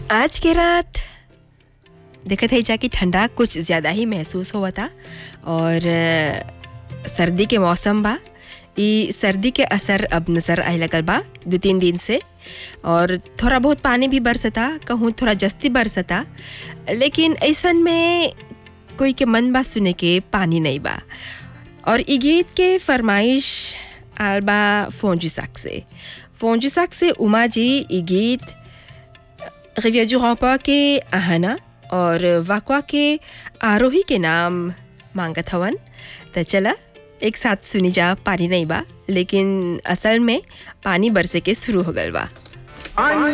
आज के रात देखत है जाकि ठंडा कुछ ज़्यादा ही महसूस हुआ था और अ, सर्दी के मौसम बा ई सर्दी के असर अब नज़र आए लगल बा दो तीन दिन से और थोड़ा बहुत पानी भी बरसता कहूँ थोड़ा जस्ती बरसता लेकिन ऐसन में कोई के मन बा सुने के पानी नहीं बा और ई गीत के फरमाइश आल बा फोंजुसाक से फोंजुसाक से उमा जी ई गीत रिविया du Rampart के आहना और वाकवा के आरोही के नाम मांगत हवन त चला एक साथ सुनी जा पानी नहीं बा लेकिन असल में पानी बरसे के शुरू हो गल बा